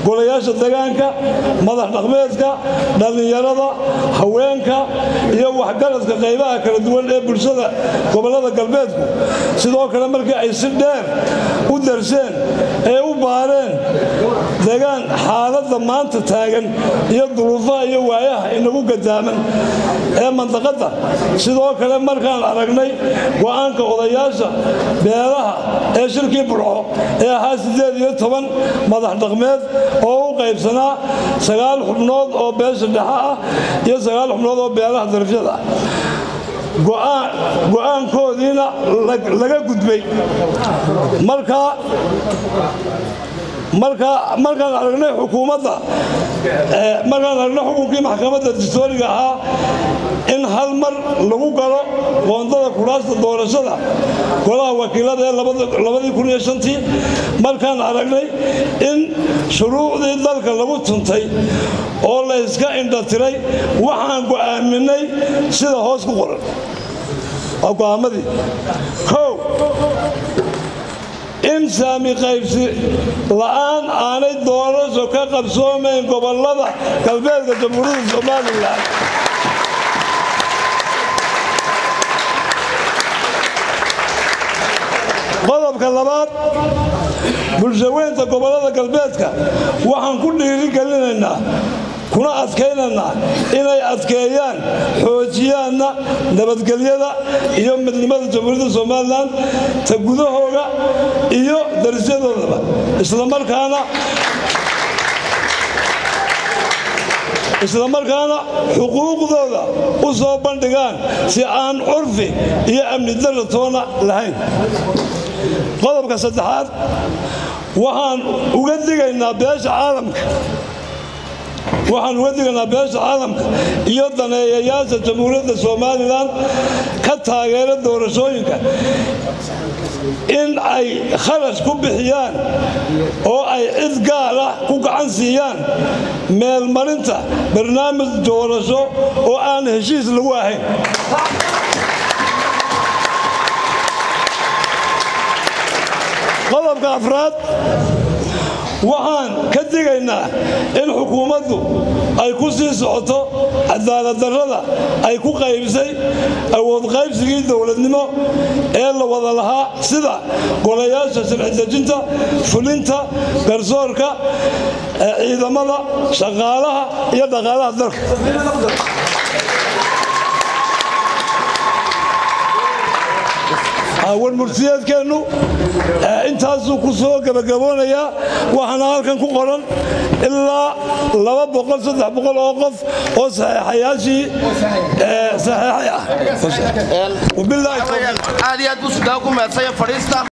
golayaasha degaanka madax dhaqmeedka dhallinyarada haweenka iyo waxgaradka qaybaha kala duwan ee bulshada gobollada galbeedku sidoo kale markii ay si dheer u darseen ee u baareen degaan xaaladda maanta taagan iyo duruufaha iyo waayaha inagu gadaaman ee mandaqadda sidoo kale markaan aragnay go'aanka odayaasha beelaha ee shirkii burco ee ahaa siddeed iyo toban madax dhaqmeed oo u qaybsanaa sagaal xubnood oo beesha dhexe ah iyo sagaal xubnood oo beelaha darafyada ah go'aankoodiina laga gudbay markaa markaan aragnay xukuumadda markaan aragnay xukunkii maxkamadda distooriga ahaa in hal mar lagu galo qoondada kuraasta doorashada golaha wakiilada ee labadii kun iyo shantii markaan aragnay in shuruucdii dalka lagu tuntay oo la yska indhatiray waxaan go'aaminay sida hoos ku qoran waa go'aamadii kow in saami qaybsi la'aan aanay doorasho ka qabsoomayn gobollada galbeedka jamhuuriyadda somalilan qodobka labaad bulshaweynta gobollada galbeedka waxaan ku dhiirigelinaynaa kuna adkaynaynaa inay adkeeyaan xoojiyaanna nabadgelyada iyo midnimada jamhuuriyadda somalilan ta gudahooga iyo darisyadoodaba islamarkaana islamarkaana xuquuqdooda u soo bandhigaan si aan curfi iyo amni darra toona lahayn qodobka saddexaad waxaan uga digaynaa beesha caalamka waxaan uga digaynaa beesha caalamka iyo daneeyayaasha jamhuuriyadda somalilan ka taageera doorashooyinka in ay kharash ku bixiyaan oo ay cid gaar ah ku gacan siiyaan meelmarinta barnaamij doorasho oo aan heshiis lagu ahayn qodobka afraad waxaan ka digaynaa in xukuumaddu ay ku sii socoto cadaaladdarrada ay ku qaybsay awood qaybsigii dowladnimo ee la wada lahaa sida golayaasha sharci dejinta fulinta garsoorka ciidamada shaqaalaha iyo dhaqaalaha dalka warmurtiyeedkeennu intaasuu ku soo gebagaboonayaa waxaana halkan ku qoran ilaa oo qof oo saxeexayaashii saxeexay ah aad iyo aad buu sudaa ku meedsaya fadhiista